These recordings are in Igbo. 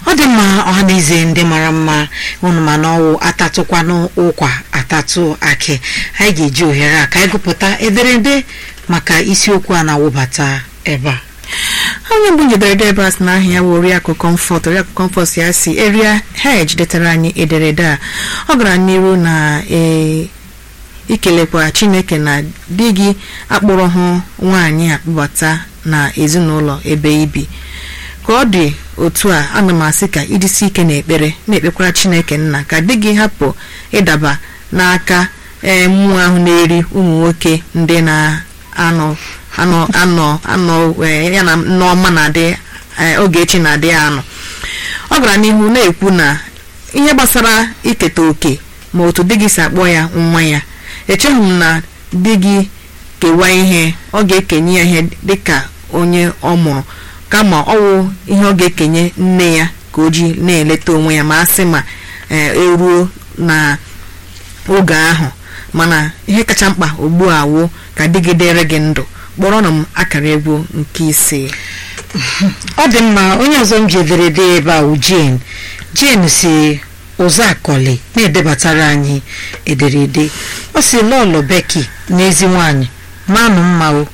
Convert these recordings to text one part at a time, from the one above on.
ọ dị mma ọha na eze ndị mara mma unu ma na ọwụ atatụkwanụ ụkwa atatụ akị anyị ga-eji ohere a ka anyị gụpụta ederede maka isiokwu a na-awụbata ebe a onye mbụ jedere debas na aha ya bụ oriakụ comfort oriakụ comfort ya si eria hej detara anyị ederede a ọ gara n'iru na ee ikelekwa chineke na di gị akpọrọ hụ nwaanyị a kpọbata na ezinụlọ ebe ibi ka ọ dị otu a ana m asị ka idisi ike n'ekpere na-ekpekwara chineke nna ka di gị hapụ ịdaba n'aka ee mmụọ ahụ na-eri ụmụ nwoke ndị na-anọ anọ anọ anọ ee, ya na nneọma na-adị ee, ogechi na-adị ya anọ ọ gara n'ihu na-ekwu na ihe gbasara iketa oke ma otu di gị si akpọ ya nwa ya echeghị m na di gị kewa ihe ọ ga-ekenye ya ihe dịka onye ọ mụrụ kama ọ wụ ihe ọ ga-ekenye nne ya ka o ji na-eleta onwe ya ma a sị ma ee, eruo na oge ahụ mana ihe kacha mkpa ugbu a wụ ka di gị dịrị gị ndụ kpọrọnụ m akara egwu nke ise ọ dị mma onye ọzọ m ji ederede ebe a wụ Jane Jane si ụzọ akọli na-edebatara anyị ederede ọ si lọlọ Becky n'ezi nwanyị manụ mma o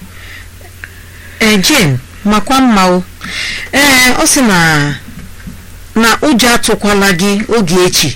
ee Jane makwa mma o ee ọ sị na na ụjọ atụkwala gị oge echi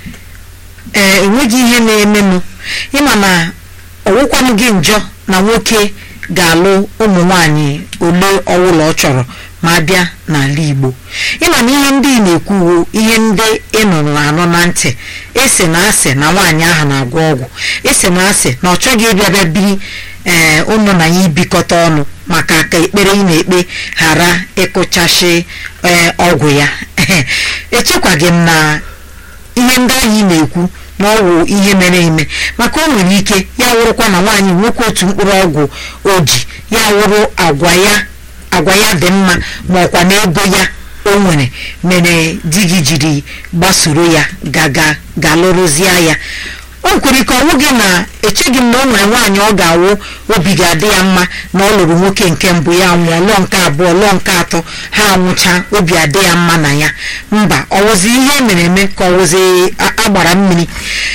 ee enweghị ihe na-emenụ ịma na ọwụkwanụ gị njọ na nwoke ga-alụ ụmụ nwanyị ole ọwụla ọ chọrọ ma bịa n'ala Igbo ịma na ihe ndị ị na-ekwuwo ihe ndị ị nụrụ anọ na ntị esi na asị na nwaanyị ahụ na-agwọ ọgwụ esi na asị na ọ chọghị ịbịa bịa biri ee ụnụ na ya ibikọta ọnụ maka ka ekpere ị na-ekpe ghara ịkụchashi ee ọgwụ ya echekwaghị m na ihe ndị ahụ ị na-ekwu na ọ wụ ihe mere eme maka o nwere ike ya wụrụkwa na nwaanyị nwoke otu mkpụrụ ọgwụ o ji ya wụrụ agwa ya agwa ya dị mma ma ọkwa na ego ya o nwere mere di gị jiri gbasoro ya gaga galụrụzie ya o kwere ike ọnwụ gị na echeghị m na o nwere nwaanyị ọ ga-awụ obi ga-adị ya mma na ọ lụrụ nwoke nke mbụ ya nwụọ lụọ nke abụọ lụọ nke atọ ha anwụcha obi adị ya mma na ya mba ọwụzi ihe mere eme ka ọwụzi agbara mmiri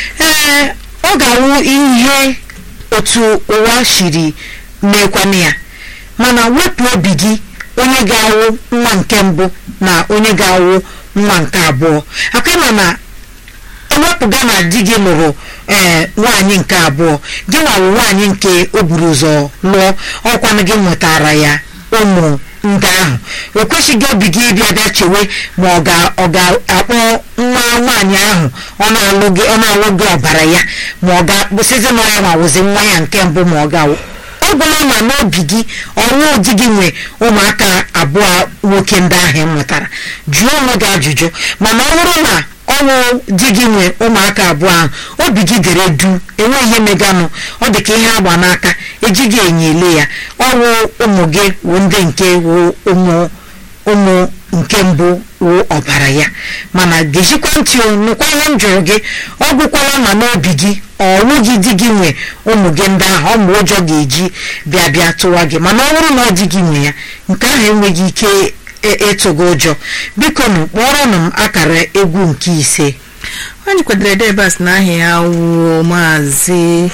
ee ọ ga-awụ ihe otu ụwa shiri mekwana ya mana wepụ obi gị onye ga-awụ nwa nke mbụ na onye ga-awụ nwa nke abụọ akama na ewepụga na di gị lụrụ ee nwaanyị nke abụọ gị nwawụ nwaanyị nke o buru ụzọ lụọ ọkwanụ gị nwetara ya ụmụ ndị ahụ o kwesịghị obi gị ịbịa bịa chewe ma ọ ga-akpọ nwa nwaanyị ahụ ọ na-alụ gị ọ na-alụ gị ọbara ya ma ọ ga-akpụsịzi na ya nwawụzi nwa ya nke mbụ ma ọ ga-awụ ọ bụla ma n'obi gị ọnwụ di gị nwe ụmụaka abụọ nwoke ndị ahụ ị mụtara jụọ onwe gị ajụjụ mana ọ bụrụ na ọnwụ di gị nwe ụmụaka abụọ ahụ obi gị dere du enwe ihe meganụ ọ dị ka ihe agba n'aka ejighị enye ele ya ọnwụ ụmụ gị wụ ndị nke wụ ụmụ ụmụ nke mbụ wụ ọbara ya mana gejikwa ntị nụkwa ihe m jụrụ gị ọ gwụkwala ma n'obi gị ọnwụ gị di gị nwe ụmụ gị ndị ahụ ọmụ ụjọ ga-eji bịa bịa tụwa gị mana ọ bụrụ na ọ dị gị nwe ya nke ahụ enweghị ike ịtụ gị ụjọ biko nụ kpọrọnụ m akara egwu nke ise onye kwadoro debas na aha ya wụ maazị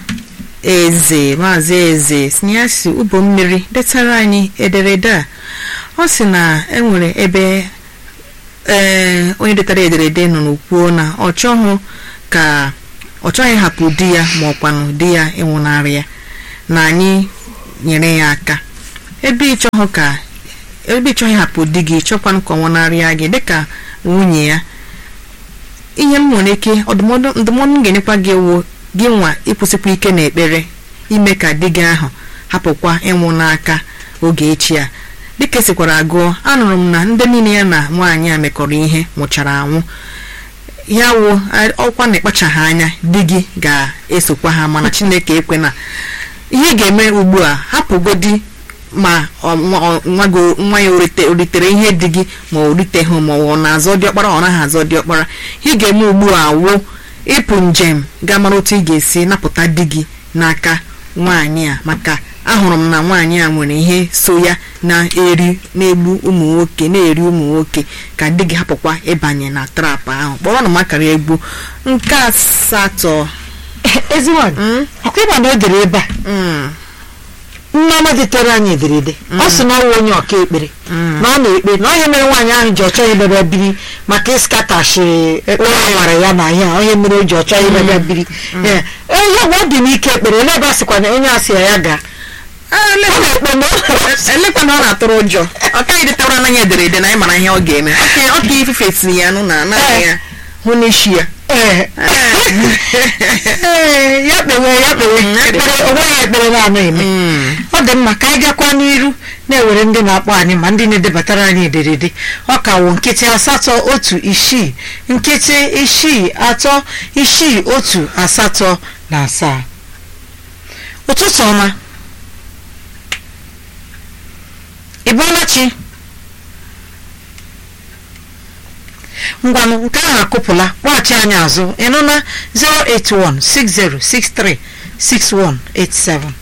eze maazị eze si ya si ụbọ mmiri detara anyị ederede a ọ sị na enwere ebe ee onye detara ederede nọ n'okwuo na ọ chọghị ka ọ chọghị hapụ di ya ma ọkwanụ di ya ịnwụnarị ya na anyị nyere ya aka ebe ịchọghị ka ebe ịchọghị hapụ di gị chọkwanụ ka ọ nwụnarịa gị dịka nwunye ya ihe m nwere ike ndụmọdụ m ga-enyekwa gị wụ gị nwa ịkwụsịkwa ike n'ekpere ime ka di gị ahụ hapụkwa ịnwụ n'aka oge echi a dịka esikwara agụọ anụrụ m na ndị niile ya na nwaanyị a mekọrọ ihe nwụchara anwụ ya wụ ọkwa na ịkpachaghị anya di gị ga-esokwa ha mana chineke ekwe na ihe ga-eme ugbu a hapụgodi ma nwa ya o ritere ihe dị gị ma o riteghị ma ọ na-azọ diọkpara ọ naghị azọ diọkpara ihe ga-eme ugbu a wụ ịpụ njem ga mara otu ị ga-esi napụta di gị n'aka nwaanyị a maka ahụrụ m na nwaanyị a nwere ihe so ya na-eri na-egbu ụmụ nwoke na-eri ụmụ nwoke ka di gị hapụkwa ịbanye na trap ahụ kpọrọ na makara egbu nke asatọ ezi nwaanyị Mm. ọkwa ịma na o dere ebe a Mm, nneọma detere anyị ederede ọ sị na ọ wụ onye ọka ekpere mm. na ọ na-ekpe na onye mere nwaanyị ahụ ji ọchọ ibebe biri maka ịskatashi ụlọ nwara ya na ihe a onye mere o ji ọchọ ibebe biri Ee, ihe ọ dị n'ike ekpere ole ebe a sịkwa na onye asị ya ya gaa Ah, ọ ele- na-ekpe na elekwa na ọ na-atụrụ ụjọ ọ kaghị detara anaghị ederede na anyị mara ihe ọ ga-eme Ọka- ọka ifufe tinye ya nụ na anaghị ya hụ n'isi ya Ee. Ee, ya kpewe ya kpewe Mm, ya ekpere onweghị ekpere na-anụ eme Mm. ọ dị mma ka anyị gakwa n'iru na-ewere ndị na-akpọ anyị ma ndị na-edebatara anyị ederede ọ ka wụ nkịtị asatọ otu isii nkịtị isii atọ isii otu asatọ na asaa ụtụtụ ọma ị bọọla chi ngwanụ nke ahụ akụpụla kpọghachi anyị azụ ịnụ na 081 6063 6187